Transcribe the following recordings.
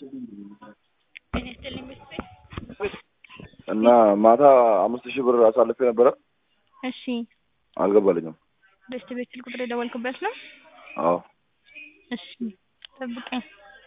ጤና ይስጥልኝ ቤተሰብ እና ማታ አምስት ሺህ ብር አሳልፌ ነበረ እሺ አልገባልኝም። በስት ቤት ስልክ ቁጥር የደወልክበት ነው? አዎ እሺ ጠብቀኝ።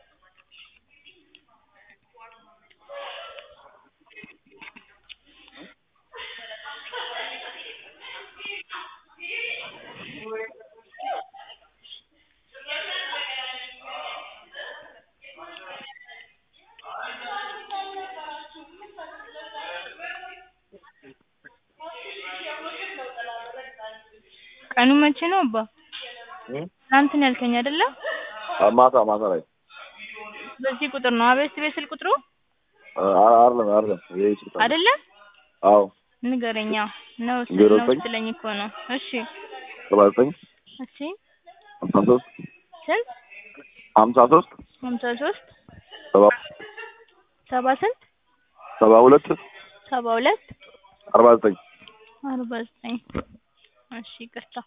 ቀኑ መቼ ነው አባ? ትናንት ነው ያልከኝ አይደለ? አ- ማታ ማታ ላይ በዚህ ቁጥር ነው አቤት ቤት ስልክ ቁጥሩ አ- አይደለም አይደለም ይሄ ስልክ አይደለ? አዎ ንገረኛ ነው ስ- ዜሮ ነው ዘጠኝ ስትለኝ እኮ ነው። እሺ ሰባ ዘጠኝ እሺ ሀምሳ ሶስት ስንት ሀምሳ ሶስት ሀምሳ ሶስት ሰባ ሰባ ስንት ሰባ ሁለት ሰባ ሁለት አርባ ዘጠኝ አርባ ዘጠኝ እሺ ይቅርታ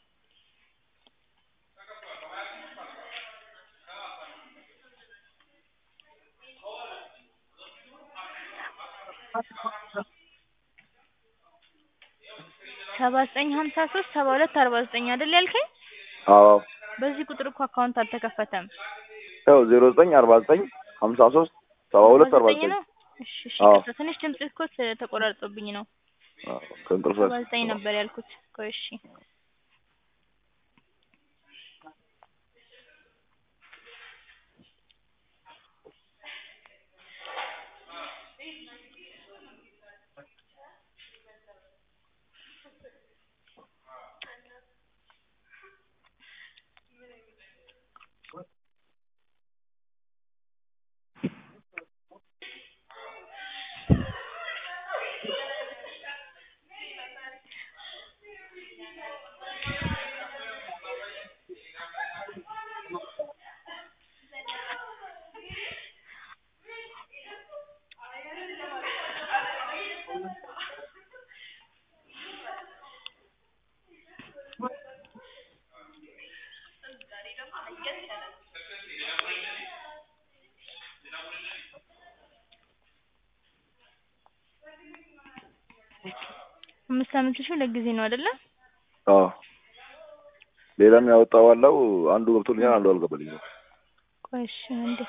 ሰባ ዘጠኝ ሀምሳ ሶስት ሰባ ሁለት አርባ ዘጠኝ አይደል ያልከኝ? አዎ በዚህ ቁጥር እኮ አካውንት አልተከፈተም። ያው ዜሮ ዘጠኝ አርባ ዘጠኝ ሀምሳ ሶስት ሰባ ሁለት አርባ ዘጠኝ ነው? እሺ እሺ አዎ። ይቅርታ ትንሽ ድምጽ እኮ ተ- ተቆራርጦብኝ ነው። አዎ፣ ከእንቅልፍ ሰባ ዘጠኝ ነበር ያልኩት። ቆይ እሺ አምስት አመት ሺህ ሁለት ጊዜ ነው አይደለ? አዎ ሌላም ያወጣው አለው አንዱ ገብቶልኛል አንዱ አልገባልኝም። ቆይ እሺ አንዴ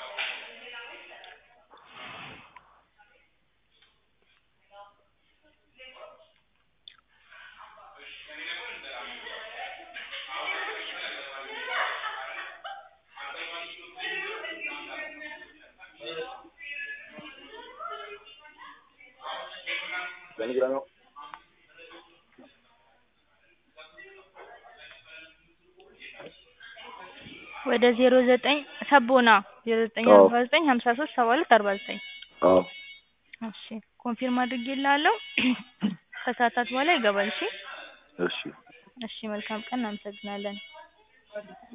ወደ ዜሮ ዘጠኝ ሰቦና ዜሮ ዘጠኝ አዎ። አርባ ዘጠኝ ሀምሳ ሶስት ሰባ ሁለት አርባ ዘጠኝ አዎ እሺ ኮንፊርም አድርጌልሃለሁ። ከሰዓታት በኋላ ይገባል። እሺ እሺ እሺ መልካም ቀን እናመሰግናለን።